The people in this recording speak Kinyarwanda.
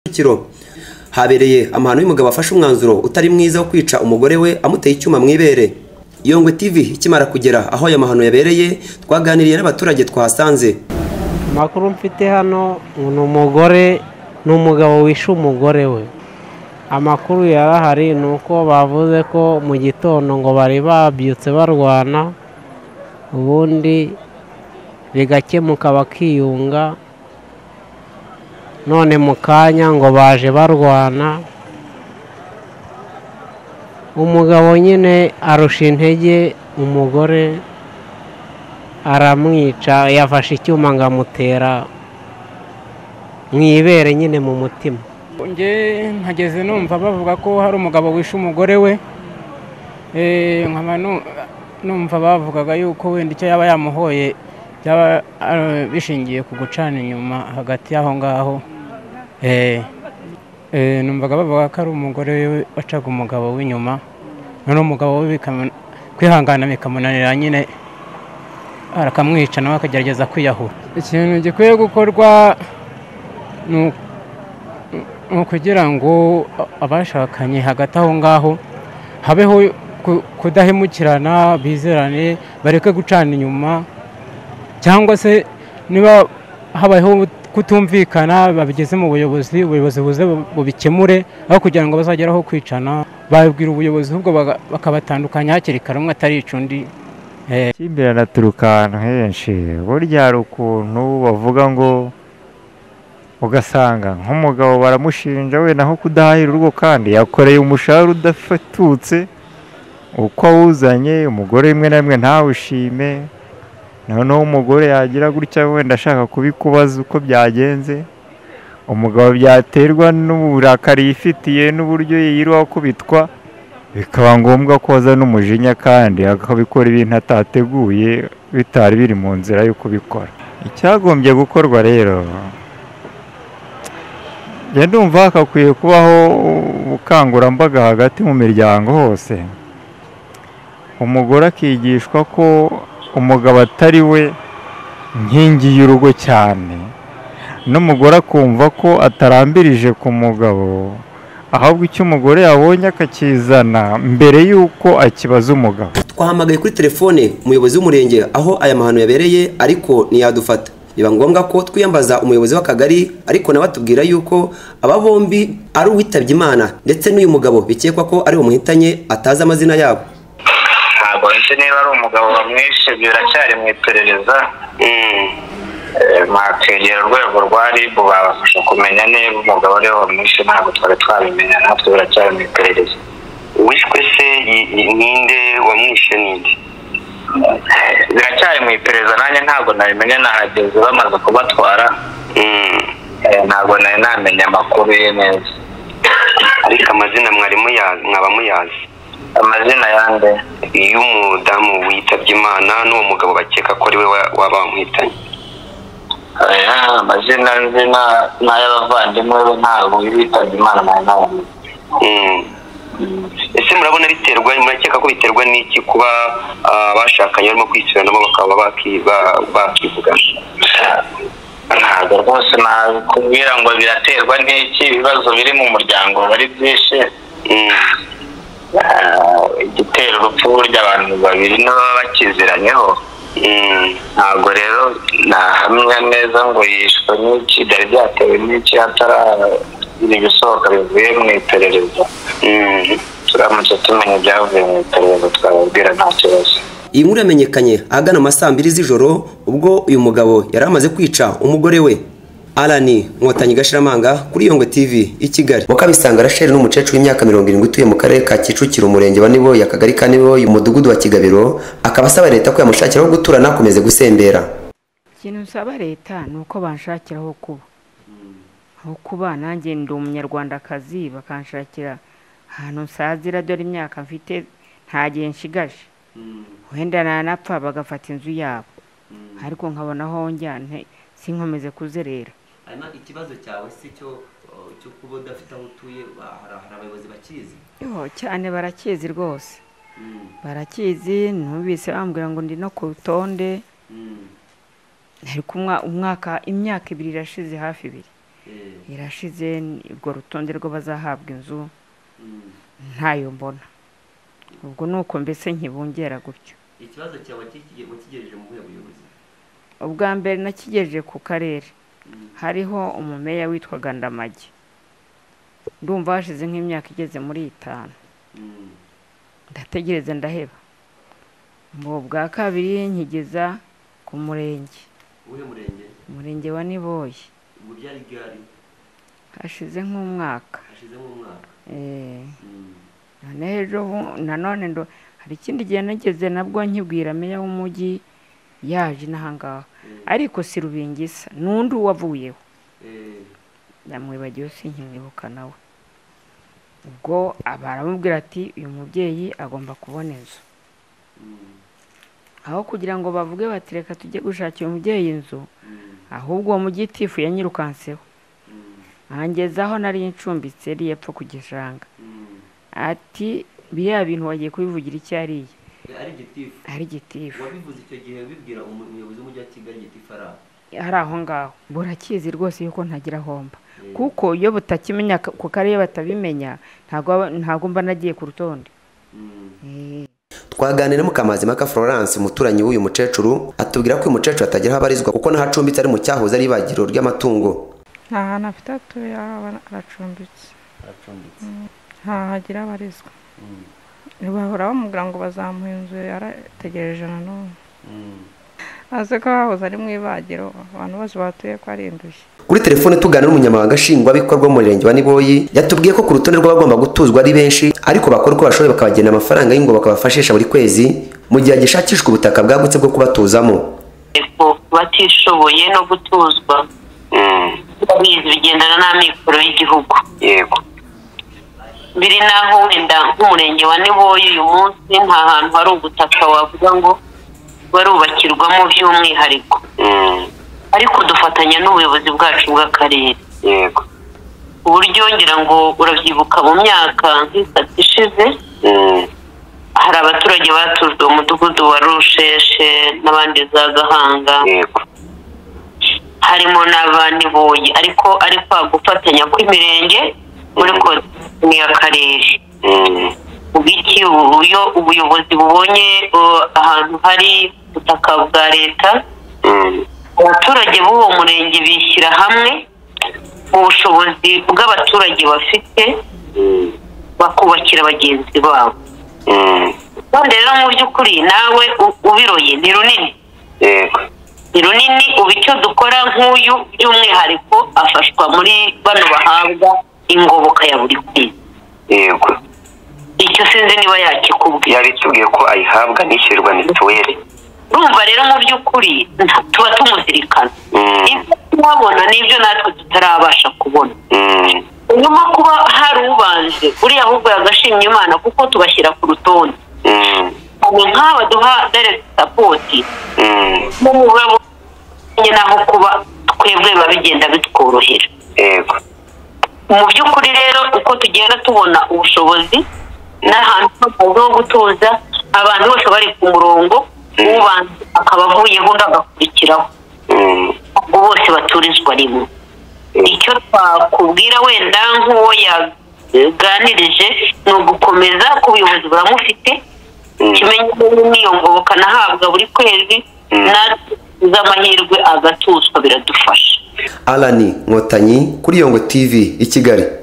Kicukiro habereye amahano y'umugabo wafashe umwanzuro utari mwiza wo kwica umugore we amuteye icyuma mu ibere Yongwe TV ikimara kugera aho aya mahano yabereye twaganiriye n'abaturage twahasanze amakuru mfite hano ni umugore ni umugabo wishe umugore we amakuru yarahari ni uko bavuze ko mu gitondo ngo bari babyutse barwana ubundi bigakemuka bakiyunga none mu kanya ngo baje barwana umugabo nyine arusha intege umugore aramwica yafashe icyuma ngo amutera mu ibere nyine mu mutima nge ntageze numva bavuga ko hari umugabo wishe umugore we Eh, nkaba nu- numva bavugaga yuko wenda icyo yaba yamuhoye byaba eh, bishingiye ku gucana inyuma hagati y'aho ngaho Eh, eh, numvaga bavuga ko ari umugore we wacaga umugabo w'inyuma noneho umugabo we bikamu- kwihangana bikamunanira nyine arakamwica nawe akagerageza kwiyahura ikintu gikwiye gukorwa ni uko ni ukugira ngo abashakanye hagati aho ngaho habeho ku- kudahemukirana bizerane bareke gucana inyuma cyangwa se niba habayeho kutumvikana babigeze mu buyobozi ubuyobozi buze bu- bubikemure aho kugira ngo bazagere aho kwicana babibwira ubuyobozi ahubwo baga- bakabatandukanya hakiri kare umwe atarica undi Ikimbirana aturuka ahantu henshi burya hari ukuntu bavuga ngo ugasanga nk'umugabo baramushinja we naho kudahahira urugo kandi yakoreye umushahara udafatutse uko awuzanye umugore rimwe na rimwe ntawushime noneho umugore yagira gutya wenda ashaka kubikubaza uko byagenze umugabo byaterwa n'uburakari yifitiye n'uburyo yirirwa akubitwa bikaba ngombwa ko aza n'umujinya kandi akabikora ibintu atateguye bitari biri mu nzira yo kubikora icyagombye gukorwa rero njya ndumva hakakwiye kubaho ubukangurambaga hagati mu miryango hose umugore akigishwa ko umugabo atari we nkingi y'urugo cyane n'umugore akumva ko atarambirije ku mugabo ahubwo icyo umugore yabonye akakizana mbere y'uko akibaza umugabo twahamagaye kuri telefone umuyobozi w'umurenge aho aya mahano yabereye ariko ntiyadufata biba ngombwa ko twiyambaza umuyobozi w'akagari ariko nawe atubwira yuko aba bombi ari uwitabye Imana ndetse n'uyu mugabo bikekwa ko ari umuhitanye atazi amazina yabo ntabwo nzi niba ari umugabo wamwishe biracyari mu iperereza Eh, mwakwegera urwego rwa rib babafasha kumenya niba umugabo ariwe wamwishe ntabwo twari twabimenya natwe biracyari mu iperereza wishwe se ni- ni- ninde wamwishe ninde Eh, biracyari mu iperereza nanjye ntabwo nabimenye nahageze bamaze kubatwara Mm. Eh, ntabwo nari namenya amakuru ye neza ariko amazina mwari muyazi mwaba muyazi amazina yande iyo umudamu witabye imana n'uwo mugabo bakeka ko ari we wa- waba wamwitanye Eh, amazina nzi na- n'ay'abavandimwe be ntabwo bitabye imana nari nabamenye Mm. ese murabona biterwa murakeka ko biterwa n'iki kuba ah, abashakanye barimo kwisubiranamo bakaba baki- ba- bakivugana ntabwo rwose nakubwira ngo biraterwa n'iki ibibazo biri mu muryango biba ari byinshi Mm. Ah, igitera urupfu burya abantu babiri nibo baba bakiziranyeho Mm. ntabwo rero nahamya neza ngo yishwe n'iki byari byatewe n'iki hataragira ibisohoka bivuye mu iperereza Mm. turamutse tumenya ibyavuye mu iperereza twababwira nta kibazo iyi nkuru yamenyekanye ahagana mu ma saa mbiri z'ijoro ubwo uyu mugabo yari amaze kwica umugore we alani nkotanyi gashiramanga kuri yongwe tv i kigali mukabisanga rasheli n'umukecuru w'imyaka mirongo irindwi utuye mu karere ka kicukiro umurenge wa niboye akagari ka niboye umudugudu wa kigabiro akaba asaba leta ko yamushakira aho gutura ntakomeze gusembera ikintu nsaba leta ni uko banshakira aho kuba aho kuba nanjye ndi umunyarwandakazi bakanshakira ahantu nsazira dore imyaka mfite nta gihe nshigaje wenda nanapfa bagafata inzu yabo ariko nkabona aho njyane sinkomeze kuzerera hanyuma ikibazo cyawe si cyo cyo kuba udafite aho utuye hari abayobozi bakizi yo cyane barakizi rwose barakizi ntubise bambwira ngo ndi no ku rutonde ariko umwa- umwaka imyaka ibiri irashize hafi ibiri irashize urwo rutonde rwo bazahabwa inzu ntayo mbona ubwo ni uko mbese nkibungera gutyo ikibazo cyawe wakigejeje mu buhe buyobozi ubwa mbere nakigejeje ku karere hariho umumeya witwaga ndamage ndumva hashize nk'imyaka igeze muri itanu ndategereza ndaheba mu bwa kabiri nkigeza ku murenge uwuhe murenge umurenge wa niboye ubwo byari gari hashize nk'umwaka hashyizemo umwaka Eh, noneho ejo bu- nanone ndo hari ikindi gihe nageze nabwo nkibwira meya w'umujyi yaje n'ahangaha ariko si rubingisa n'undi wavuyeho namwibagiwe sinkimwibuka nawe ubwo baramubwira ati uyu mubyeyi agomba kubona inzu aho kugira ngo bavuge bati reka tujye gushakira umubyeyi inzu ahubwo uwo mugitifu yanyirukanseho aho nari ncumbitse yari yapfa ku gishanga ati biriya bintu wagiye kubivugira icyo ariye ari gitifu ari gitifu wabivuze icyo gihe bibwira umuyobozi w'umujyi wa kigali gitifu ari aho ari aho ngaho burakizi rwose yuko ntagira ahomba kuko iyo butakimenya ka- ku karere batabimenya ntabwo aba- ntabwo mba nagiye ku rutonde twaganira mukamazimaka florence umuturanyi w'uyu mukecuru atubwira ko uyu mukecuru atagira aho abarizwa kuko naho acumbitse ari mu cyahoze ari ibagiro ry'amatungo nta hantu afite atuye araba- aracumbitse nta hagira abarizwa bahora bamubwira ngo bazamuha inzu yarategereje nanone azi ko hahoze ari mu ibagiro abantu bose bahatuye ko ari indushyi kuri telefone tugana n'umunyamabanga nshingwabikorwa wo mu murenge wa niboyi yatubwiye ko ku rutonde rw'abagomba gutuzwa ari benshi ariko bakora uko bashoboye bakabagenera amafaranga y'ingoboka bafashisha buri kwezi mu gihe hagishakishwa ubutaka bwagutse bwo kubatuzamo batishoboye no gutuzwa bizi bigendana n'amikoro y'igihugu yego biri naho wenda nk'umurenge wa niboye uyu munsi nta hantu hari ubutaka wavuga ngo barubakirwamo by'umwihariko Mm, ariko dufatanya n'ubuyobozi bwacu bw'akarere yego ku buryo ngira ngo urabyibuka mu myaka nk'itatu ishize Mm, hari abaturage batujwe mu mudugudu wa rusheshe n'abandi za gahanga yego harimo n'abaniboye ariko ari kwa gufatanya kw'imirenge muri kotini y'akarere Mm, ubiki iyo ubuyobozi bubonye uh, ahantu hari ubutaka bwa leta mm, abaturage b'uwo murenge bishyira hamwe ubushobozi bw'abaturage bafite mm, bakubakira bagenzi babo mm, kandi rero mu by'ukuri nawe u- ubiroye ni runini yego ni runini ubu icyo dukora nk'uyu by'umwihariko afashwa muri bano bahabwa ingoboka ya buri kwezi yego icyo sinzi niba yakikubwira yabitubwiye ko ayihabwa nishyurirwa mituweli urumva rero mu by'ukuri nta- tuba tumuzirikana Mm. ibyo tuhabona n'ibyo natwe tutarabasha kubona Mm, nyuma kuba hari ubanje uriya ahubwo yagashimye imana kuko tubashyira ku rutonde mm, ubu nk'aba duha direct sapoti mm, mu mugabo umenye naho kuba twebwe biba bigenda bitworohera yego mu by'ukuri rero uko tugenda tubona ubushobozi n'ahantu hose ho gutuza abantu bose bari ku murongo ubanza akaba avuyeho undi agakurikiraho Mm, ubwo bose baturizwa rimwe icyo twakubwira wenda nk'uwo yaganirije ni ugukomeza ku buyobozi buramufite kimenye n'iyo ngoboka nahabwa buri kwezi natwe tuzi amahirwe agatuzwa biradufasha alani nkotanyi kuri yongo tv i kigali